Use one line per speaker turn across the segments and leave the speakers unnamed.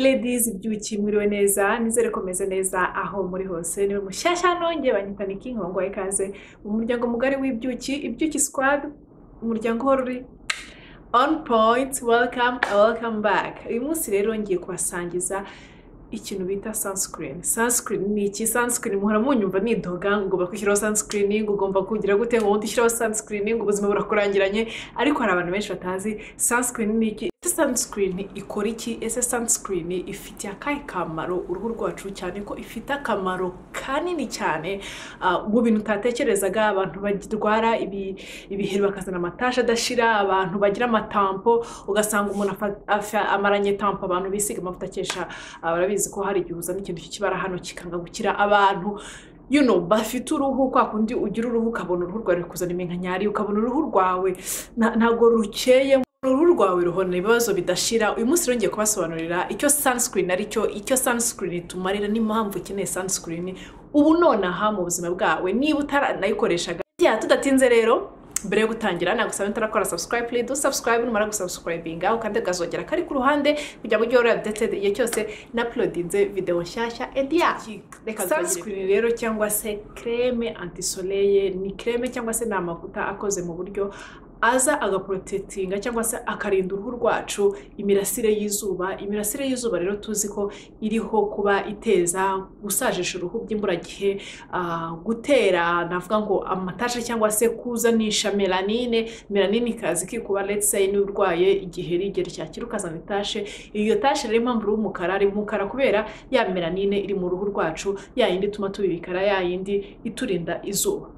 Ladies byuki mwiriwe neza nizere ko meze neza aho muri hose niwe mushyashya nongeye banyitana inkongo ikaze mu muryango mugari w'ibyuki ibyuki squad umuryango uhora uri on point welcome welcome back uyu munsi rero ngiye kubasangiza ikintu bita sunscreen sunscreen ni iki sunscreen muhora munyumva nidoga ngo ugomba kwishyiraho sunscreen ngo ugomba kugira gute ngo wundi ushyiraho sunscreen ngo ubuzima burakurangiranye ariko hari abantu benshi batazi sunscreen ni iki ese sunscreen ikora iki ese sunscreen ifitiye akahe kamaro uruhu rwacu cyane ko ifite akamaro kanini cyane ah, mu bintu utatekerezaga abantu barwara ibi- ibiheri bakazana amatasha adashira abantu bagira amatampo ugasanga umuntu afa- afa- amaranye tampo abantu bisiga amavuta akesha Ah, barabizi ko hari igihe uzana ikintu cy'ikibara hano kikanga gukira abantu you know, bafite uruhu kwa kundi ugira uruhu ukabona uruhu rwawe ruri kuzana iminkanyari ukabona uruhu rwawe na- ntabwo rukeye uruhu rwawe ruhorana ibibazo bidashira uyu munsi rero ngiye kubasobanurira icyo sunscreen aricyo icyo sunscreen itumarira n'impamvu ukeneye sunscreen ubu nonaha mu buzima bwawe niba utaranayikoreshaga ya tudatinze rero mbere yo gutangira nagusaba utarakora subscribe please do subscribe numara gusubscribinga ukande gazogera kari ku ruhande kugira ngo ujye uhora updated igihe cyose na uploadinze video nshyashya and yeah reka sunscreen rero cyangwa se creme antisoleye ni creme cyangwa se ni amavuta akoze mu buryo aza agaprotetinga cyangwa se akarinda uruhu rwacu imirasire y'izuba imirasire y'izuba rero tuzi ko iriho kuba iteza gusajisha uruhu by'imburagihe ah, gutera navuga ngo amatasha cyangwa se kuzanisha melanine melanine ikaza ikikuba let's say niba urwaye igiheri igiheri cyakira ukazana itashe iyo tashe rero impamvu uri umukara ari umukara kubera ya melanine iri mu ruhu rwacu ya yindi ituma tuba ibikara ya yindi iturinda izuba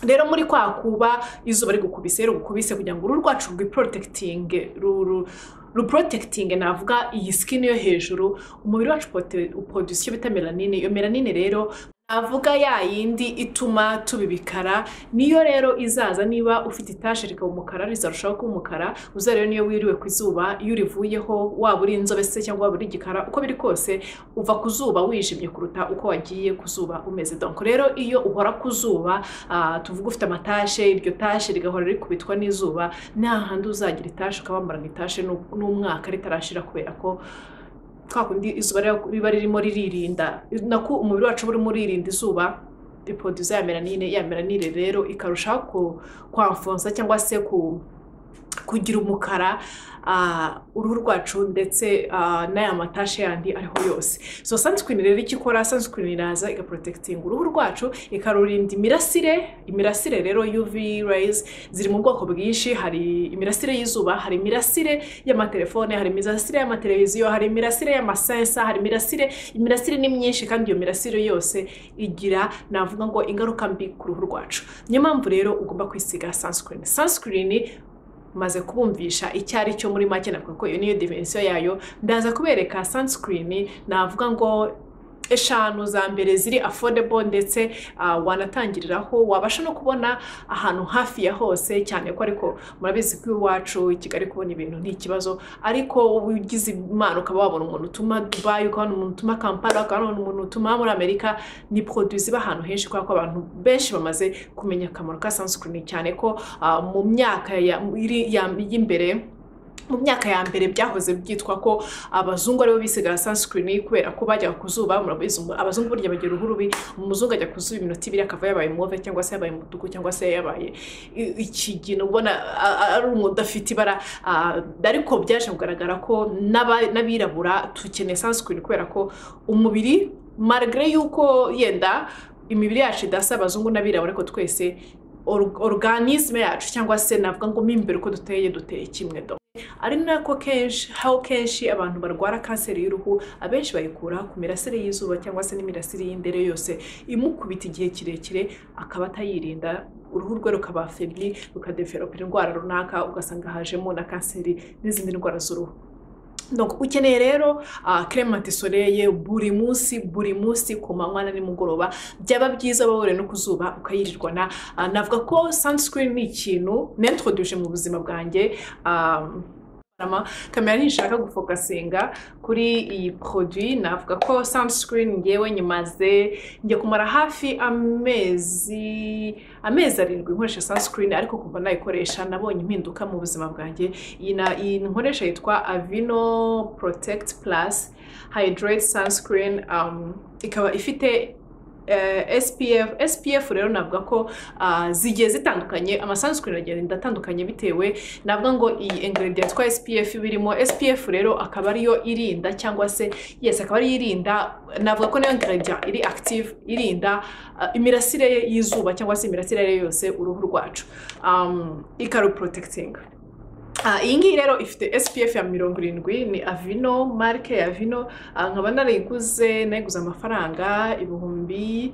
rero muri kwa kuba izuba rigukubise rigukubise kugira ngo uruhu rwacu rwiporotekitinge ruru ruprotekitinge navuga iyi skin yo hejuru umubiri wacu upote- upoduse icyo bita melanine iyo melanine rero navuga ya yindi ituma tuba ibikara niyo rero izaza niba ufite itashe rikaba umukara rizarushaho kuba umukara uza rero niyo wiriwe ku izuba iyo urivuyeho waba uri inzobe se cyangwa waba uri igikara uko biri kose uva ku zuba wijimye kuruta uko wagiye ku zuba umeze donko rero iyo uhora ku zuba ah, tuvuga ufite amatashe iryo tashe rigahora rikubitwa n'izuba nta handi uzagira itashe ukabambarana itashe n'u- n'umwaka ritarashira kubera ko kwa kundi izuba riba- riba ririmo riririnda nako umubiri wacu uba urimo uririnda izuba ipoduza ya melanine ya melanine rero ikarushaho ku- kwamfonsa cyangwa se ku kugira umukara ah, uruhu rwacu ndetse ah, n'aya matashe yandi ariho yose so sunscreen rero icyo ikora sunscreen iraza igaprotekitinga uruhu rwacu ikarurinda imirasire imirasire rero uv rays ziri mu bwoko bwinshi hari imirasire y'izuba hari imirasire y'amatelefone hari imirasire y'amateleviziyo hari imirasire y'amasensa hari imirasire imirasire ni myinshi kandi iyo mirasire yose igira navuga ngo ingaruka mbi ku ruhu rwacu niyo mpamvu rero ugomba kwisiga sunscreen sunscreen maze kubumvisha icyo ari cyo muri make navuga ko iyo niyo dimensiyo yayo ndaza kubereka sunscreen navuga ngo eshanu za mbere ziri affordable ndetse ah, wanatangiriraho wabasha no kubona ahantu hafi ya hose cyane ko ariko murabizi ko iwacu i kigali kubona ibintu ntikibazo ariko wowe ugize imana ukaba wabona umuntu utuma dubayi ukabona umuntu utuma kampala ukabona umuntu utuma muri amerika ni produits ziba ahantu henshi kubera ko abantu benshi bamaze kumenya akamaro ka sunscreen cyane ko ah, mu myaka ya- iri- ya- y'imbere mu myaka ya mbere byahoze byitwa ko abazungu aribo bisiga sunscreen kubera ko bajyaga ku zuba murabizi umu- abazungu burya bagira uruhu rubi umuzungu ajya ku zuba iminota ibiri akava yabaye move cyangwa se yabaye umutuku cyangwa se yabaye i- ikigina ubona a- a- ari umuntu udafite ibara ah, ariko byaje kugaragara ko n'aba- n'abirabura dukeneye sunscreen kubera ko umubiri marigare y'uko yenda imibiri yacu idasa abazungu n'abirabura ariko twese or- organisme yacu cyangwa se navuga ngo mo imbere uko duteye duteye kimwe do ari nako kenshi aho kenshi abantu barwara kanseri y'uruhu abenshi bayikura ku mirasire y'izuba cyangwa se n'imirasire y'indere yose imukubita igihe kirekire akaba atayirinda uruhu rwe rukaba febri rukadevelopera indwara runaka ugasanga hajemo na kanseri n'izindi ndwara z'uruhu Donc, ukeneye rero uh, creme antisoleye buri munsi buri munsi ku manywa na nimugoroba byaba byiza wowe no ku zuba ukayirirwana uh, navuga ko sunscreen ni ikintu nentroduje mu buzima bwanjye um, ama- kamera ntishaka gufokasinga kuri iyi produit navuga ko sunscreen ngewe nyimaze njya kumara hafi amezi amezi arindwi nkoresha sunscreen ariko kuva nayikoresha nabonye impinduka mu buzima bwanjye iyi na- iyi nkoresha yitwa avino protect plus hydrate sunscreen um, ikaba ifite eh, SPF SPF rero navuga ko ah, zigiye zitandukanye amasansuku agenda atandukanye bitewe navuga ngo iyi ingredient kwa SPF birimo SPF rero akaba ariyo irinda cyangwa se yes akaba ariyo irinda navuga ko niyo ingredient iri active irinda ah, imirasire y'izuba cyangwa se imirasire yose uruhu rwacu um, ikaruprotectinga Ah, iyi ngiyi rero ifite SPF ya mirongo irindwi ni Avino marike ya Avino Ah, nkaba narayiguze nayiguze amafaranga ibihumbi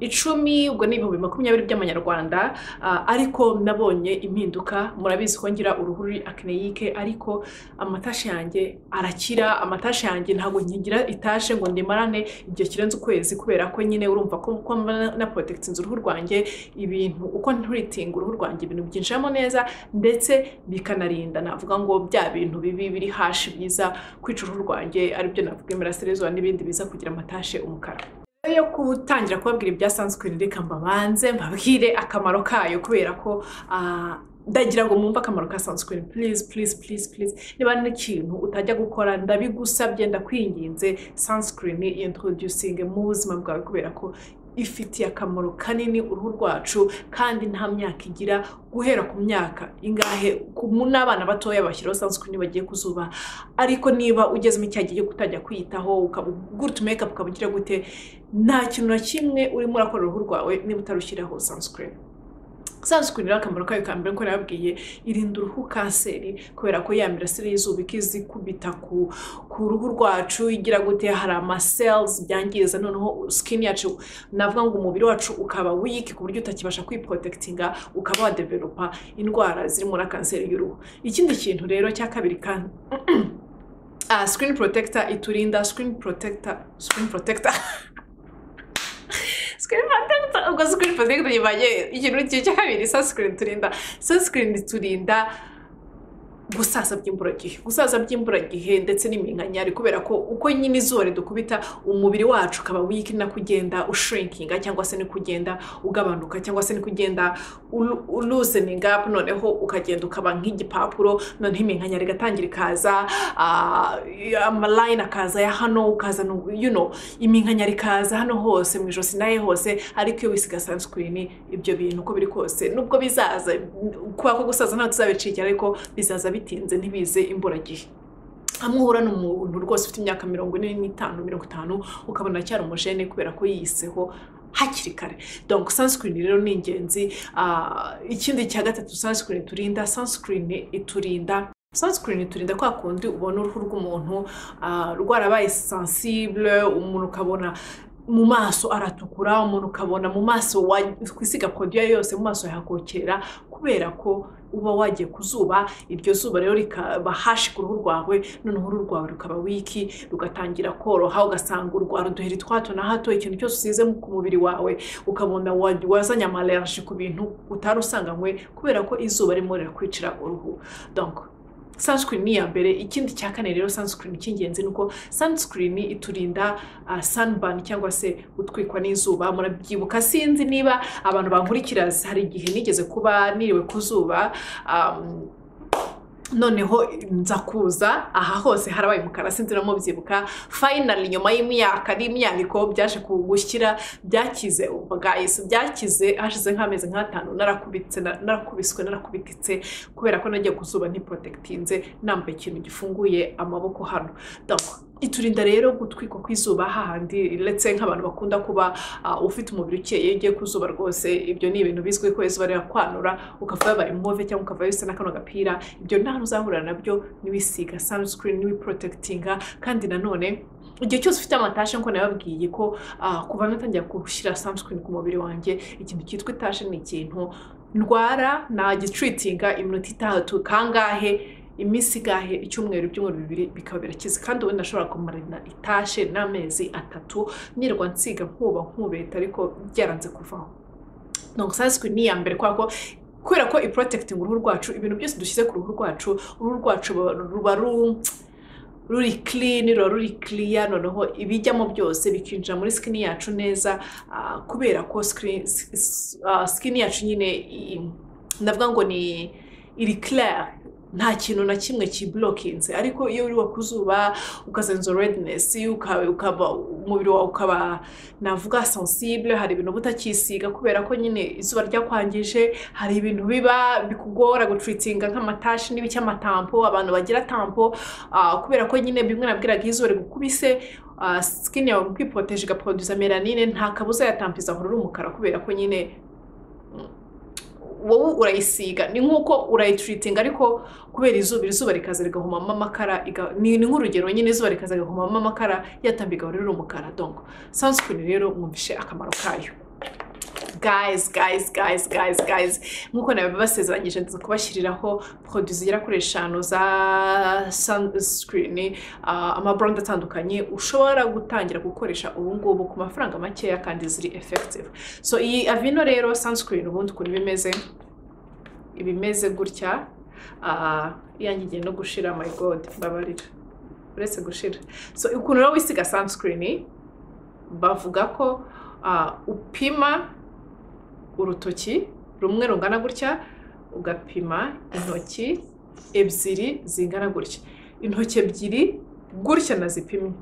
icumi ubwo ni ibihumbi makumyabiri by'amanyarwanda Ah, ariko nabonye impinduka murabizi ko ngira uruhu ruri akeneyike ariko amatashi yanjye arakira amatashi yanjye ntabwo nkigira itashe ngo ndimarane igihe kirenze ukwezi kubera ko nyine urumva ko ko mba na- na porotegitinze uruhu rwanjye ibintu uko nturitinga uruhu rwanjye ibintu byinjiramo neza ndetse bikanarinda navuga ngo bya bintu bibi biri hashi biza kwica uruhu rwanjye aribyo navuga imirasire izuba n'ibindi biza kugira amatashe umukara Mbere yo gutangira kubabwira ibya sunscreen reka mbabanze mbabwire akamaro kayo kubera ko ah, ndagira ngo mwumve akamaro ka sunscreen please please please please niba hari n'ikintu utajya gukora ndabigusabye ndakwinginze sunscreen introducing mu buzima bwawe kubera ko ifitiye akamaro kanini uruhu rwacu kandi nta myaka igira guhera ku myaka ingahe ku- mu- n'abana batoya bashyiraho sunscreen iyo bagiye ku zuba ariko niba ugezemo icya gihe cyo kutajya kwiyitaho ukaba gute makeup ukaba ugira gute nta kintu na kimwe urimo urakora uruhu rwawe niba utarushyiraho sunscreen sunscreen rero akamaro kayo ka mbere ko nababwiye irinda uruhu kanseri kubera ko ya mirasire y'izuba ikizikubita ku, ku ruhu rwacu igira gute hari ama cells byangiza noneho skin yacu navuga ngo umubiri wacu ukaba weak ku buryo utakibasha kwiprotectinga ukaba wadevelopa indwara zirimo na kanseri y'uruhu ikindi kintu rero cya kabiri kandi ah, screen protector iturinda screen protector screen protector screen protector ubwo screen protector yibaye ikintu cya kabiri sunscreen turinda sunscreen iturinda gusaza by'imburagihe gusaza by'imburagihe ndetse n'iminkanyari kubera ko uko nyine izuba ridukubita umubiri wacu ukaba wiki no kugenda ushrinkinga cyangwa se no kugenda ugabanuka cyangwa se no kugenda ulu- ulusening up noneho ukagenda ukaba nk'igipapuro noneho iminkanyari igatangira ikaza ah, amaline akaza ya hano ukaza no- you know iminkanyari ikaza hano hose mu ijosi nahe hose ariko iyo wisiga sunscreen ibyo bintu uko biri kose nubwo bizaza kuba ko gusaza ntabwo tuzabicikira ariko bizaza bitinze ntibize imburagihe hamwe uhura n'umuntu rwose ufite imyaka mirongo ine n'itanu mirongo itanu ukabona aracyari umujene kubera ko yiyiseho hakiri kare donc sunscreen rero ni ingenzi Ah, ikindi cya gatatu sunscreen turinda sunscreen iturinda sunscreen iturinda kwa kundi ubona uruhu rw'umuntu ah, rwarabaye sensible umuntu ukabona mu maso aratukura umuntu ukabona mu maso wa- kwisiga produit iyo yose mu maso yahakokera kubera ko uba wagiye ku zuba iryo zuba rero rikaba hashi ku ruhu rwawe noneho uruhu rwawe rukaba wiki rugatangira koroha ugasanga urwara uduheri twa hato na hato ikintu cyose usize mu- ku mubiri wawe ukabona wa- wazanye amalerji ku bintu utari usanganywe kubera ko izuba ririmo rirakwicira uruhu donc sunscreen ni iya mbere ikindi cya kane rero sunscreen cy'ingenzi ni uko sunscreen iturinda uh, sunburn cyangwa se gutwikwa n'izuba murabyibuka sinzi niba abantu bankurikira hari igihe nigeze kuba niriwe ku zuba um, noneho nza kuza aha hose harabaye umukara sinzi no mubyibuka finally nyuma y'imyaka n'imyaniko byaje kugushyira byakize ubwayise byakize hashize nk'amezi nk'atanu narakubitse na- narakubiswe narakubititse kubera ko nagiye ku zuba ntiprotegitinze nambaye ikintu gifunguye amaboko hano Donc, iturinda rero gutwikwa kw'izuba hahandi ndetse nk'abantu bakunda kuba ah, ufite umubiri ukeye iyo ugiye ku zuba rwose ibyo ni ibintu bizwi ko izuba rirakwanura ukava yabaye move cyangwa ukava bisa na kano gapira ibyo nta hantu uzahurira nabyo niwisiga sunscreen niwiprotectinga kandi nanone igihe cyose ufite amatashe nkuko nababwiye ko ah, kuva natangira gushyira sunscreen ku mubiri wanjye ikintu cyitwa itashe ni ikintu ndwara nagitreatinga iminota itatu kangahe iminsi igahe icyumweru ibyumweru bibiri bikaba birakize kandi ubundi ashobora kumarana itashe n'amezi atatu nirwa nsiga nkuba nkubeta ariko byaranze kuvaho donc sunscreen ni iya mbere kubera ko kubera ko iprotecting uruhu rwacu ibintu byose dushyize ku ruhu rwacu uruhu rwacu ruba- ruba ru- ruri clean ruba ruri clear noneho ibijyamo byose bikinjira muri skin yacu neza ah, kubera ko screen- s- s- ah, skin yacu nyine i- i- ndavuga ngo ni iri clear nta kintu na kimwe kiburokinze ariko iyo uri ku zuba ukazenza redinesi ukaba umubiri wawe ukaba navuga sensibule hari ibintu uba utakisiga kubera ko nyine izuba ryakwangije hari ibintu biba bikugora gutwitinga nk'amatashi n'ibiki amatampo abantu bagira tampo ah, kubera ko nyine bimwe nabwiraga iyo izuba rigukubise ah, skin yawe mu kwipoteje igaproduza melanine nta kabuza yatampiza ahora uri umukara kubera ko nyine wowe urayisiga ni nk'uko urayituritinga ariko kubera izuba izuba rikaza rigahumamo amakara iga- ni ni nk'urugero nyine izuba rikaza rigahumamo amakara yatambi igahora iri umukara donko sunscreen rero mwumvishe akamaro kayo guys guys guys guys guys nk'uko nabibasezeranyije nza kubashyiriraho produit zigera kuri eshanu za sunscreen ah, amabrand atandukanye ushobora gutangira gukoresha ubu ngubu ku mafaranga makeya kandi ziri effective so iyi avino rero sunscreen ubundi ukuntu iba imeze iba imeze gutya ah, iyanjye igiye no gushira my god mbabarira uretse gushira so ukuntu rero wisiga sunscreen bavuga ko ah, upima urutoki rumwe rungana gutya ugapima intoki ebyiri zingana gutya intoki ebyiri gutya nazipimye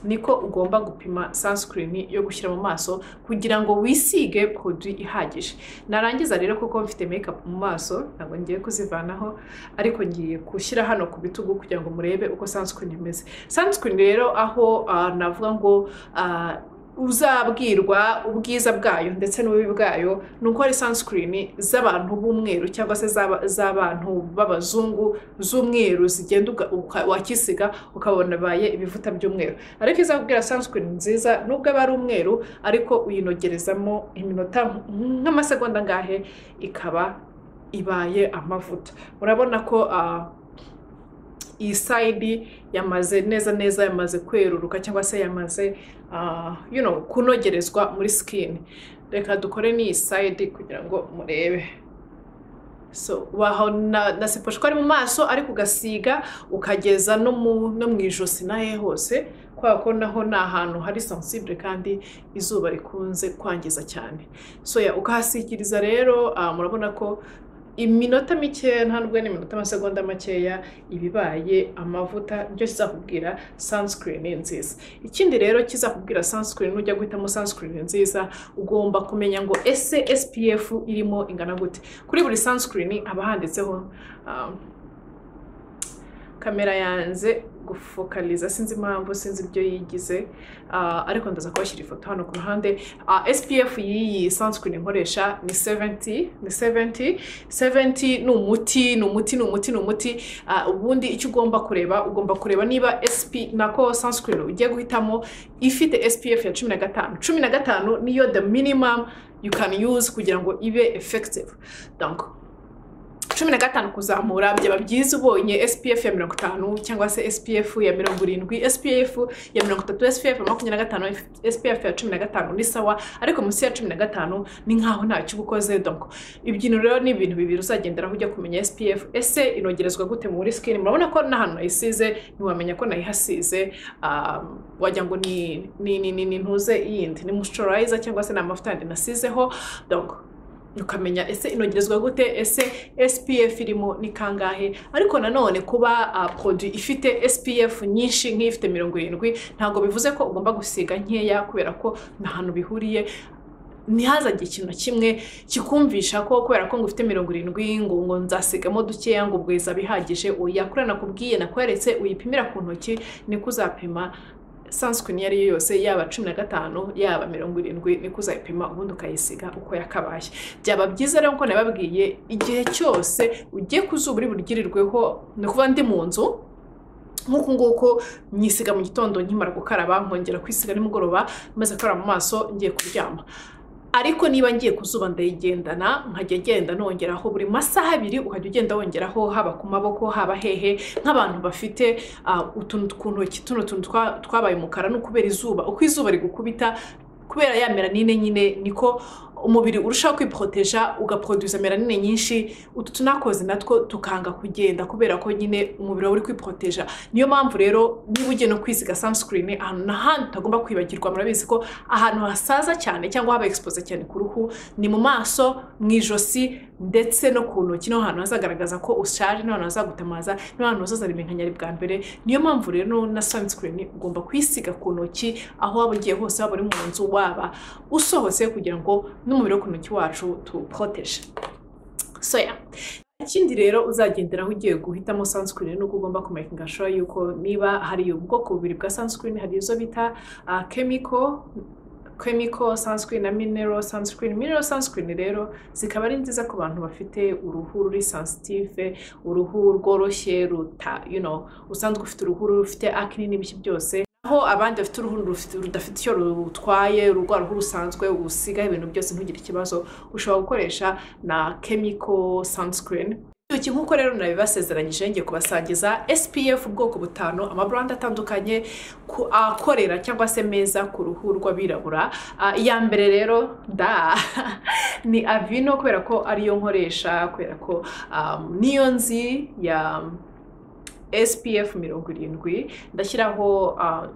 niko ugomba gupima sunscreen yo gushyira mu maso kugira ngo wisige produit ihagije narangiza rero kuko mfite makeup mu maso ntabwo ngiye kuzivanaho ariko ngiye gushyira hano ku bitugu kugira ngo murebe uko sunscreen imeze sunscreen rero aho ah, navuga ngo ah, uzabwirwa ubwiza bwayo ndetse n'ububi bwayo ni uko hari sunscreen z'abantu b'umweru cyangwa se z'aba- z'abantu b'abazungu z'umweru zigenda uga- uka- wakisiga ukabona baye ibivuta by'umweru ariko izakubwira sunscreen nziza nubwo aba ari umweru ariko uyinogerezamo iminota nk'amasegonda angahe ikaba ibaye amavuta urabona ko ah, iyi sayidi yamaze neza neza yamaze kweruruka cyangwa se yamaze ah, you know, kunogerezwa muri sikini reka dukore n'iyi sayidi kugira ngo murebe so waho na, na siposhwa ari mu maso ariko ugasiga ukageza no mu, no mu ijosi nahe hose kubera ko naho ni ahantu hari sensible kandi izuba rikunze kwangiza cyane so ya ukahasikiriza rero ah, murabona ko iminota mikeya ntabwo ni iminota amasegonda makeya ibibaye amavuta byo kizakubwira sunscreen nziza ikindi rero kizakubwira sunscreen nujya guhitamo sunscreen nziza ugomba kumenya ngo ese SPF irimo ingana gute kuri buri sunscreen haba handitseho um, kamera yanze gufokaliza sinzi impamvu sinzi ibyo yigize ah, ariko ndaza kubashyira ifoto hano ku ruhande Ah, SPF y'iyi sunscreen nkoresha ni 70 ni 70 70 ni umuti ni umuti ni umuti ni umuti Ah, ubundi icyo ugomba kureba ugomba kureba niba SP nako sunscreen ugiye guhitamo ifite SPF ya 15 15 niyo the minimum you can use kugira ngo ibe effective donc cumi na gatanu kuzamura byaba byiza ubonye SPF ya mirongo itanu cyangwa se SPF ya mirongo irindwi SPF ya mirongo itatu SPF ya makumyabiri na gatanu SPF ya cumi na gatanu ni sawa ariko munsi ya cumi na gatanu ni nkaho ntacyo uba ukoze donko ibyintu rero ni ibintu bibiri uzagenderaho ujya kumenya SPF ese inogerezwa gute muri skin murabona ko n'ahantu nayisize ntiwamenya ko nayihasize um, wagira ngo ni ni ni ni ni ntuze yindi ni moisturizer cyangwa se ni amavuta yandi nasizeho donko ukamenya ese inogerezwa gute ese SPF irimo ni kangahe ariko nanone kuba uh, produit ifite SPF nyinshi nk'ifite mirongo irindwi ntabwo bivuze ko ugomba gusiga nkeya kubera ko nta hantu bihuriye ntihazajye ikintu na kimwe kikumvisha ko kubera ko ngo ufite mirongo irindwi ngo ngo nzasigamo dukeya ngo ubwiza bihagije oya kuriya nakubwiye nakweretse uyipimira ku ntoki niko uzapima sunscreen iyo ari yo yose yaba cumi na gatanu yaba mirongo irindwi niko uzayipima ubundi ukayisiga uko yakabaye byaba byiza rero ko nababwiye igihe cyose ugiye ku zuba uri buryirirweho ni ukuvuga ndi mu nzu nk'uku nguku nyisiga mu gitondo nkimara gukaraba nkongera kwisiga nimugoroba maze gukaraba mu maso ngiye kuryama ariko niba ngiye ku zuba ndayigendana nkajya genda nongeraho buri masaha abiri ukajya ugenda wongeraho haba ku maboko haba hehe nk'abantu bafite ah, utuntu ku ntoki tuno tuntu twa- twabaye umukara ni ukubera izuba uko izuba rigukubita kubera ya melanine nyine niko umubiri urushaho kwiporoteja ugaproduza melanine nyinshi utu tunakoze natwo tukanga kugenda kubera ko nyine umubiri wawe uri kwiporoteja niyo mpamvu rero niba ugiye no kwisiga sunscreen ahantu n'ahandi utagomba kwibagirwa murabizi ko ahantu hasaza cyane cyangwa haba exposed cyane ku ruhu ni mu maso mu ijosi ndetse no ku ntoki niho hantu hazagaragaza ko ushaje niho hantu hazagutamaza niho hantu hazazana ibinkanyari bwa mbere niyo mpamvu rero na sunscreen ugomba kwisiga ku ntoki aho waba ugiye hose waba uri mu nzu waba usohotse kugira ngo n'umubiri wo ku ntoki wacu tuwuporoteje soya ikindi rero uzagenderaho ugiye guhitamo sunscreen nuko ugomba kumakinga sure yuko niba hari ubwoko bubiri bwa sunscreen hari izo bita uh, chemical chemical sunscreen na mineral sunscreen mineral sunscreen rero zikaba ari nziza ku bantu bafite uruhu ruri sensitive uruhu rworoshye ruta you know usanzwe ufite uruhu rufite acne n'ibiki byose aho abandi bafite uruhu rudafite icyo rutwaye urwa ruhu rusanzwe usigaho ibintu byose ntugire ikibazo ushobora gukoresha na chemical sunscreen iki nk'uko rero nabibasezeranyije ngiye kubasangiza SPF ubwoko butanu amaburanda atandukanye akorera cyangwa se meza ku ruhu rw'abirabura iya mbere rero da ni avino kubera ko ariyo nkoresha kubera ko niyo nzi ya SPF mirongo irindwi ndashyiraho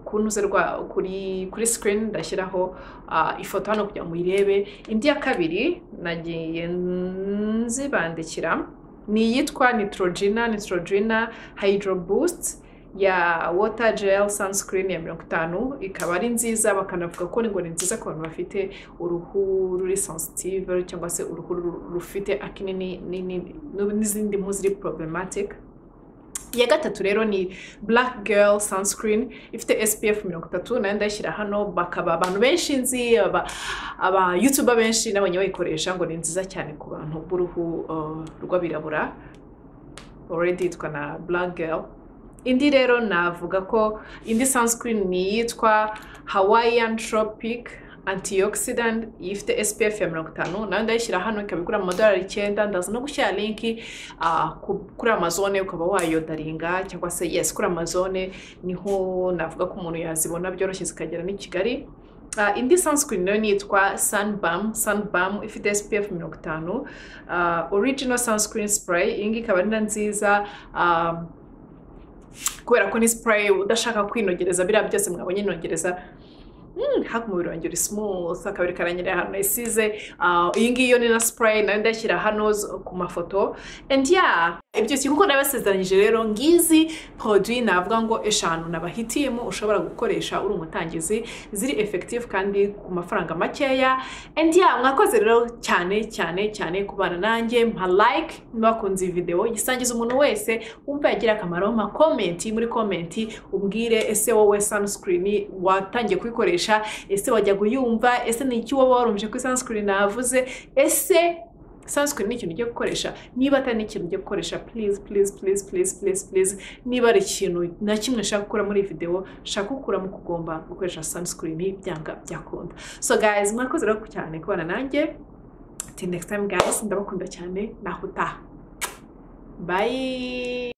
ku ntuze rwa kuri kuri sikirini ndashyiraho ifoto hano kugira ngo uyirebe indi ya kabiri nagiye nzibandikira ni iyitwa nitorogina nitorogina hydro boost ya water gel sunscreen ya mirongo itanu ikaba ari nziza bakanavuga ko ngo ni nziza ku bantu bafite uruhu ruri sensitive cyangwa se uruhu rufite akinini n'izindi mpu ziri problematic iya gatatu rero ni black girl sunscreen ifite SPF mirongo itatu nayo ndayishyira hano bakaba abantu benshi nzi aba yutuba benshi n'abanya bayikoresha ngo ni nziza cyane ku bantu b'uruhu rw'abirabura already yitwa na black girl indi rero navuga ko indi sunscreen ni iyitwa hawaiian tropic antioxidant ifite SPF ya mirongo itanu nayo ndayishyira hano ikaba igura amadolari icyenda ndaza no gushyira linki kuri amazone ukaba wayodaringa cyangwa se yes kuri amazone niho navuga ko umuntu yazibona byoroshye zikagera n'i Kigali Uh, indi sunscreen nayo nitwa sunbam sunbam ifite spf mirongo itanu uh, original sunscreen spray iyi ngiyi ikaba ari nziza uh, kubera ko ni spray udashaka kwinogereza biriya byose mwabonye inogereza hafi umubiri wanjye uri smooth akabiri karanyerera ahantu yasize iyi ngiyi ni na spray nayo ndashyira hano ku mafoto and yeah ibyo kintu kuko nabasezeranyije rero ngizi produit navuga ngo eshanu nabahitiyemo ushobora gukoresha uri umutangizi ziri effective kandi ku mafaranga makeya and yeah mwakoze rero cyane cyane cyane kubana nanjye mpa like mwakunze iyi video gisangiza umuntu wese wumva yagira akamaro mpa comment muri comment umbwire ese wowe sunscreen watangiye kuyikoresha ese wajyaga uyumva ese ni iki waba warumvije kuri sunscreen navuze ese sunscreen ni ikintu ugiye gukoresha niba atari ikintu ugiye gukoresha please please please please please please niba ari ikintu na kimwe nshaka gukora muri iyi videwo nshaka gukuramo uko ugomba gukoresha sunscreen byanga byakunda so guys mwakoze rero cyane kubana nanjye till next time guys ndabakunda cyane nahutaha bye